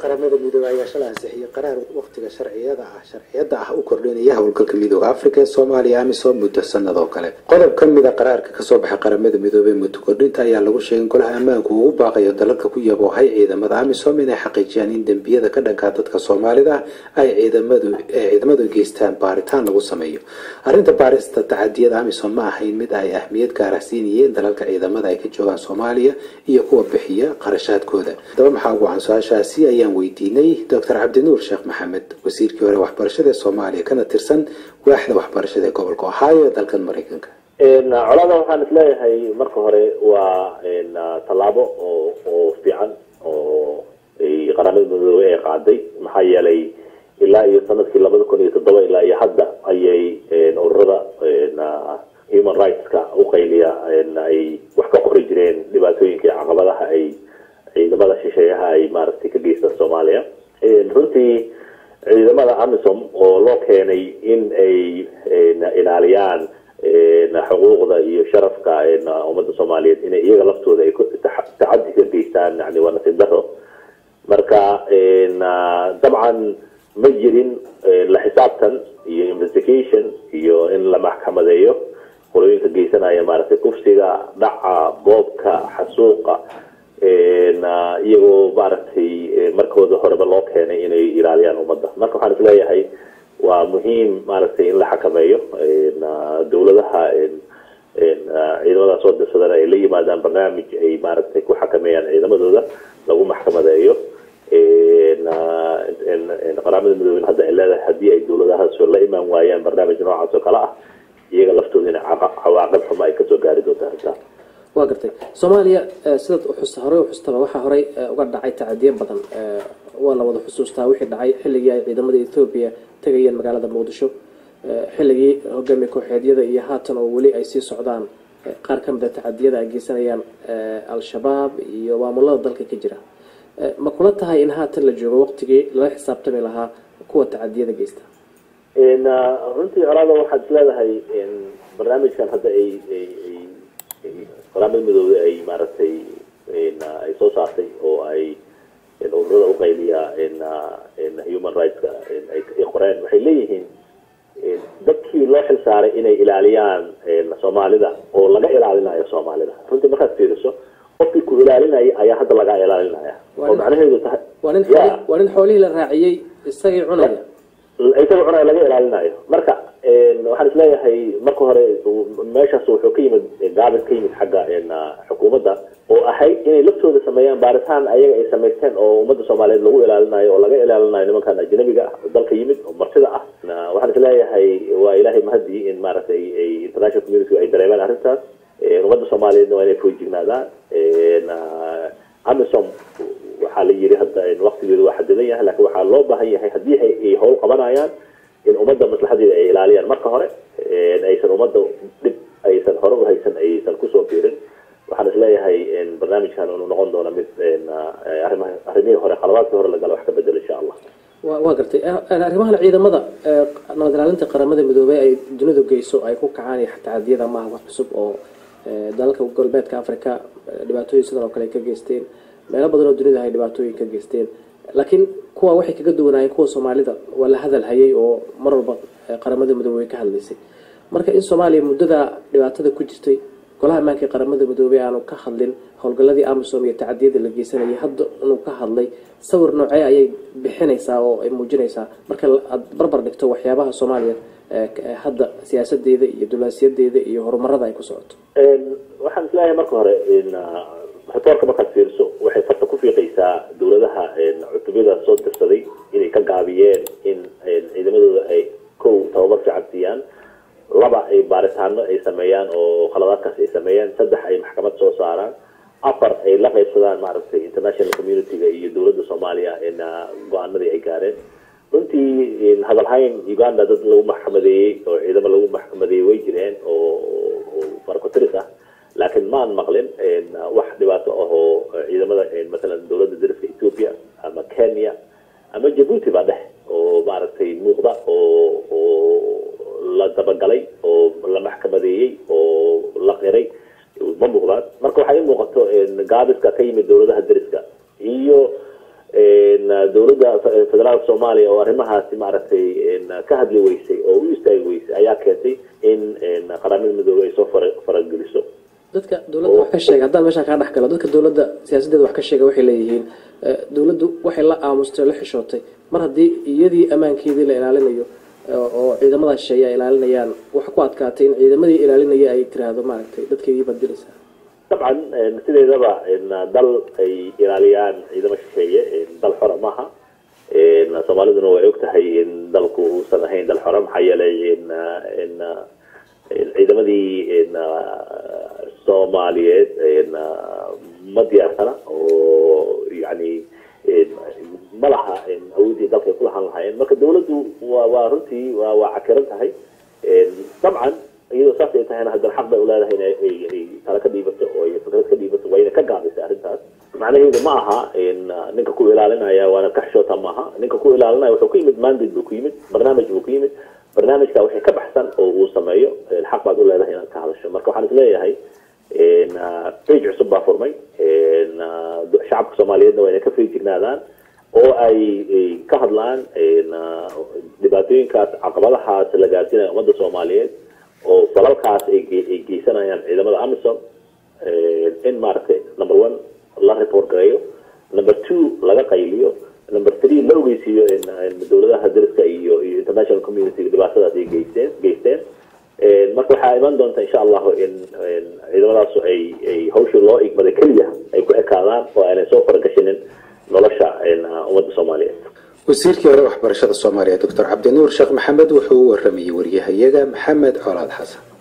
qaramada midoobey ayaa shalay ansixiyey qaraar waqtiga sharciyada ah sharciyada ah u kordhinaya howlgalka midooda afrika ee soomaaliya amisom muddo sanad oo kale qodob ka mid a qaraarka kasoo baxay qaramada midoobey muddo kordhinta ayaa lagu sheegay in golaha ammaanku uu u baaqayo dalalka ku yaboohay ciidamada amisom inay xaqiijiyaan in dembiyada ka dhankaa dadka soomaalida ay ciidamadu ee ciidamadu geystaan baaritaan lagu sameeyo arrinta baarista tacadiyada amisom ma ahayn mid ay ahmiyad gaara siinayeen dalalka ciidamada ay ka joogaan soomaaliya iyo kuwa bixiya qarashaadkooda haddaba maxaa ugu can su-aashaasi ayaan weydiinay doctor cabdinuur sheekh maxamed wasiirkii hore waxbarashada ee soomaaliya kana tirsan waaxda waxbarashada ee gobolka ohio ee dalkan maraykanka colaada waxaan isleeyahay marka hore waa tallaabo oo oo fiican oo qaramada midoobey ay qaaday maxaa yeelay ilaa iyo sanadkii labada kun iyo toddoba ilaa iyo hadda ayay ururada human rightska uqayliya ay wax ka qori jireen dhibaatooyinka iyo caqabadaha ay ciidamada shisheeyaha ay maaragtay ka geystaan soomaaliya runtii ciidamada amisom oo loo keenay in ay ilaaliyaan xuquuqda iyo sharafka ummadda soomaaliyeed inay iyaga laftooda ay tacadi ka geystaan yani waa nasiib daro marka dabcan ma jirin la xisaabtan iyo investigation iyo in la maxkamadeeyo qolooyinka geysanaya maaragtay kufsiga dhaca boobka xasuuqa iyagoo maaragtay markooda horeba loo keenay inay ilaaliyaan ummadda marka waxaan isleeyahay waa muhiim maaragtay in la xakameeyo dawladaha ciidamada soo dirsadana ay la yimaadaan barnaamij ay maaragtay ku xakameeyaan ciidamadooda lagu maxkamadeeyo qaramada midoobey hadda ay leedahay haddii ay dawladahaas la imaan waayaan barnaamij noocaas oo kale ah iyaga laftooda in cawaaqib xumo ay kasoo gaari doonta arrintaas waa gartay soomaaliya sidaad uxus horey uxustaba waxaa horey uga dhacay tacadiyo badan waa la wada xusuustaa wixii dhacay xilligii ay ciidamada ethoobiya tegayeen magaalada muqdisho xilligii hogaamiye kooxeedyada iyo haatan oo weli ay sii socdaan qaar ka mid a tacadiyada ay geysanayaan al-shabaab iyo maamulada dalka ka jira ma kula tahay in haatan la joogo waqtigii lala xisaabtami lahaa kuwa tacadiyada geysta runtii colaada waxaad isleedahay barnaamijkan hadda ay qaramada midoobey ay maaragtay ay soo saartay oo ay ururada uqayliya human rightska ay qoreen waxay leeyihiin dadkii loo xil saaray inay ilaaliyaan soomaalida oo laga ilaalinayo soomaalida runtii markaad fiiriso qofkii ku ilaalinaya ayaa hadda laga ilaalinaya oo macnaheedu tahay waa nin xoolihii la raaciyey isagii cunaya isaga cunaya laga ilaalinayo marka waxaan isleeyahay marka hore meeshaas wuxuu ka yimid gaabis ka yimid xagga xukuumadda oo ahayd inay laftooda sameeyaan baaritaan ayaga ay samaysteen oo ummadda soomaaliyeed lagu ilaalinayo oo laga ilaalinayo nimankan ajnabiga ah oo dalka yimid oo martida ah waxaan isleeyahay waa ilaahay mahadii in maaragtay ay international community ay dareemeen arrintaas ummadda soomaaliyeedna waa inay foojignaadaan amisom waxaa la yiri hadda waqtigeedu waa xadidan yahay lakin waxaa loo baahan yahay haddii ay howl qabanayaan in ummadda maslaxadeeda ay ilaaliyaan marka hore aysan ummadda dhib aysan hore u haysan aysan kusoo fiirin waxaan isleeyahay barnaamijkan inuu noqon doono mid arrimihii hore qalabaadkii hore lagala wax ka bedelo insha allah waa gartay arrimahan ciidamada nabad ilaalinta qaramada midoobey ay dunidu geyso ay ku kacaan tacadiyada maaha wax cusub oo dalalka galbeedka africa dhibaatooyin sidan oo kale ay ka geysteen meelo badan oo dunida ay dhibaatooyin ka geysteen laakiin kuwa waxay kaga duwanaayeen kuwa soomaalida waa la hadal hayay oo mar walba qaramada midoobey ka hadlaysay marka in soomaaliya muddada dhibaatada ku jirtay golaha ammaanka ee qaramada midoobey aanu ka hadlin howlgaladii amisom iyo tacadiyada la geysanayay hadda inuu ka hadlay sawir noocee ayay bixinaysaa oo ay muujinaysaa marka aad barbar dhigto waxyaabaha soomaaliya hadda siyaasadeeda iyo dulaasiyadeeda iyo horumarada ay ku socoto waxaan isleeyahay marka hore ritoorka markaad fiirso waxay farta ku fiiqaysaa dawladaha cutubiyada soo dirsaday inay ka gaabiyeen in ciidamadooda ay kow tababar fiican siiyaan laba ay baaritaano ay sameeyaan oo khaladaadkaas ay sameeyaan saddex ay maxkamad soo saaraan afar ay la qaybsadaan maaragtay international community-ga iyo dawladda soomaaliya go-aanadii ay gaareen runtii hadalhayn uganda dad lagu maxkamadeeyey oo ciidamo lagu maxkamadeeyey way jireen oo farcotiris ah laakiin maan maqlin wax dhibaato ah oo ciidamada masalan dawladda dariska ethiopia ama kenya ama jabuuti baa dheh oo maaragtay muuqda oo oo la dabagalay oo la maxkamadeeyey oo la qiray ma muuqdaan marka waxaa ii muuqato gaabiska ka yimid dawladaha dariska iyo dowladda federaalka soomaaliya oo arrimahaasi maaragtay ka hadli weysay oo u istaagi weysay ayaa keentay in qaramada midoobey ay soo fara farageliso dadka dowladda wax ka sheega haddaan meeshaan kaa dhex galo dadka dowladda siyaasaddeeda wax ka sheega waxay leeyihiin dowladdu waxay la aamustay o la xishootay mar haddii iyadii ammaankeedii la ilaalinayo oo ciidamada shisheeye ay ilaalinayaan waxa ku adkaatay in ciidamadii ilaalinaya ay tiraahdo maaragtay dadkeedii baad dilaysaa dabcan sideedaba dal ay ilaaliyaan ciidamo shisheeye dal xora maaha soomaaliduna way og tahay in dalku uusan ahayn dal xora maxaa yeelay ciidamadii soomaaliyeed ma diyaarsana oo yani ma laha awoodii dalka ay ku lahaan lahaayeen marka dawladdu wa waa runtii wa waa cakiran tahay dabcan iyadoo saas ay tahayna haddana xaq bay uleedahay inay tala ka dhiibato oo fikrad ka dhiibato waa ina ka gaabisay arrintaas macnaheedu ma aha ninka ku ilaalinaya waana ka xishoota maaha ninka ku ilaalinaya wuxuu ku yimid mandate buu ku yimid barnaamij buu ku yimid barnaamijka wixii ka baxsan oo uu sameeyo xaq baad u leedahay inaad ka hadasho marka waxaan isleeyahay page cusub baa furmay shacabka soomaaliyeedna waa inay ka feejignaadaan oo ay ka hadlaan dhibaatooyinkaas caqabadahaas la gaarsiinaya ummadda soomaaliyeed oo falalkaas ay geysanayaan ciidamada amisom in maaragtay number one la report gareeyo number two laga qayliyo number three la ogeysiiyo dowladaha dariska iyo iyo international community dhibaatadaas ay geysteen geysteen marka waxaa iman doonta insha allahu in ciidamadaas ay ay hawshii loo igmaday keliya ay ku ekaadaan oo aanay soo faragashinin nolosha ummadda soomaaliyeed wasiirkii hore waxbarashada soomaaliya doctor cabdinuur sheekh maxamed wuxuu u waramayey waryahayaga maxamed colaad xasan